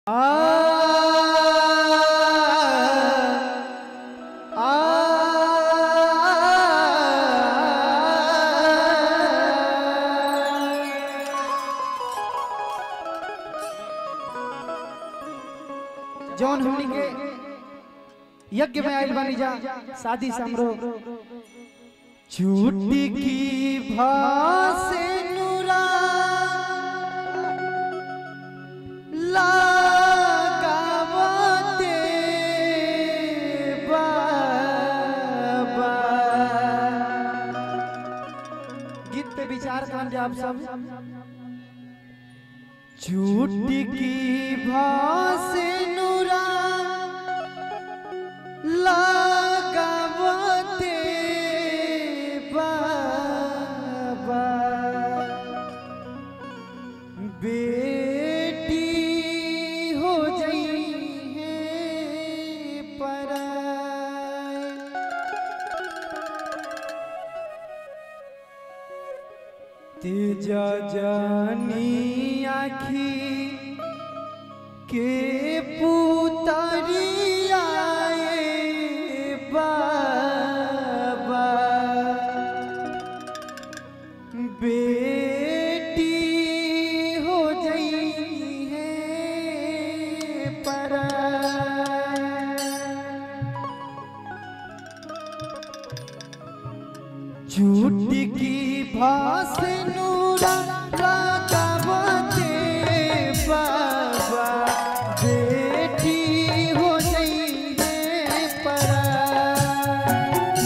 जौन हमनी के यज्ञ में आइल बानी जा शादी समारोह छूटी की भासे नुरा लगावते बाबा गीत पे विचार करम जा आप सब छूटी की भासे नुरा लगावते बाबा बेटी हो गई है पराई तेजा जानी आखी के पुतरी आए बाबा बेटी हो गई है पराई झूठ की भास नूरा लगावते बाबा बेटी हो गई है पराई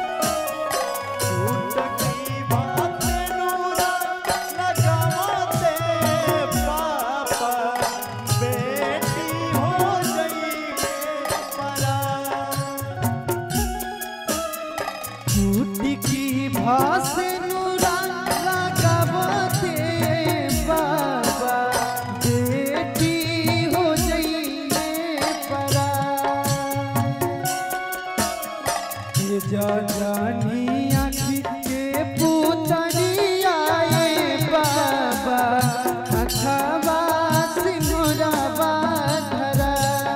झूठ की भास नूरा लगावते बाबा बेटी हो गई है पराई ये जा जानी आँखी के पुतरी आए बाबा अखवा सिंगुरवा धरा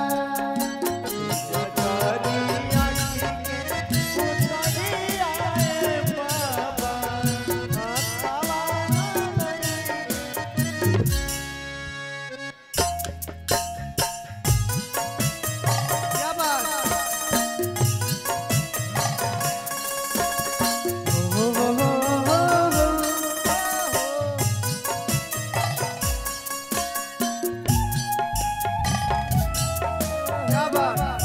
क्या बात क्या बात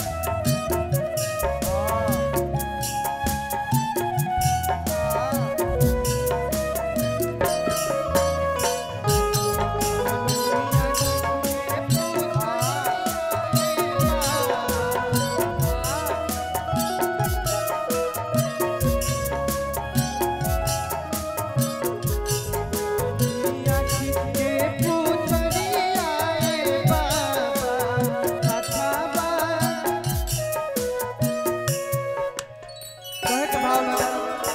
आँखी के पुतरी आए बाबा अथवा कहे के भाव लगा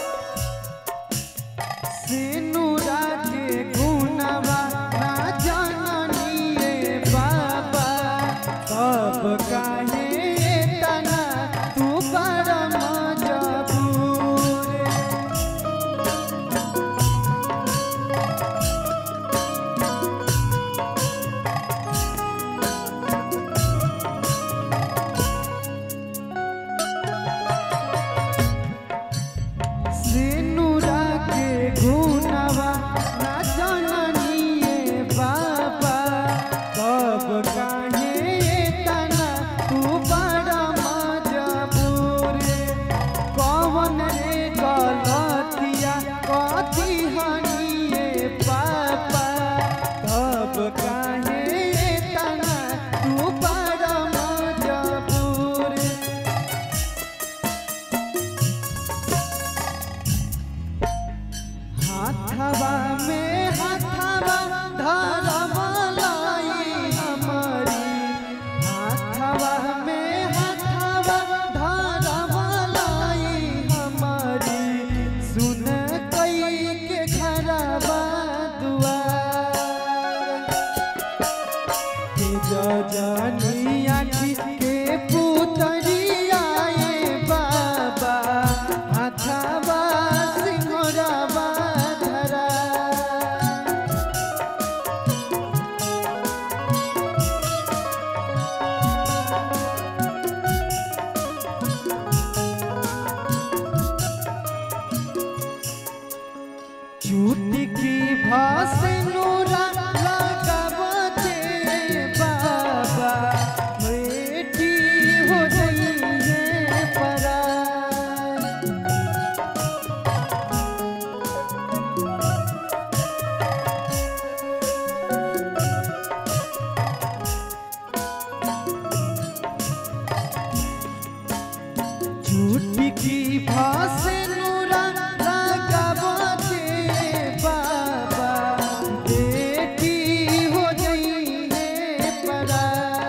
सिनुरा के गुणवा ना जाननिए बाबा कब काहे तना तू परम जबूर सिनुरा के गुणवा ना जाननिए बाबा कब काहे तना जानी आखी के पुतरिया ए बाबा हाथावा सिंहरावा धरा चुटकी भासनुरा लगावते बाबा बेटी हो गई है परा चुटकी भासनुरा लगावते बाबा बेटी हो गई है परा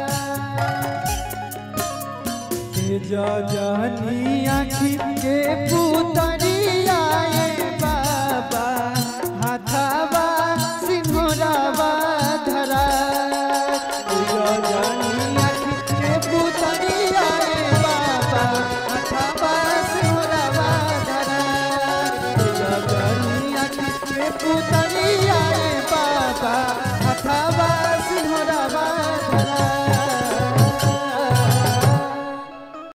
के जा जानी आखी के पुतरिया ए बाबा हाथावा सिंहरावा धरा के जा जानी आखी के पुतरिया ए बाबा हाथावा सिंहरावा धरा के जा जानी आखी के पुतरिया ए बाबा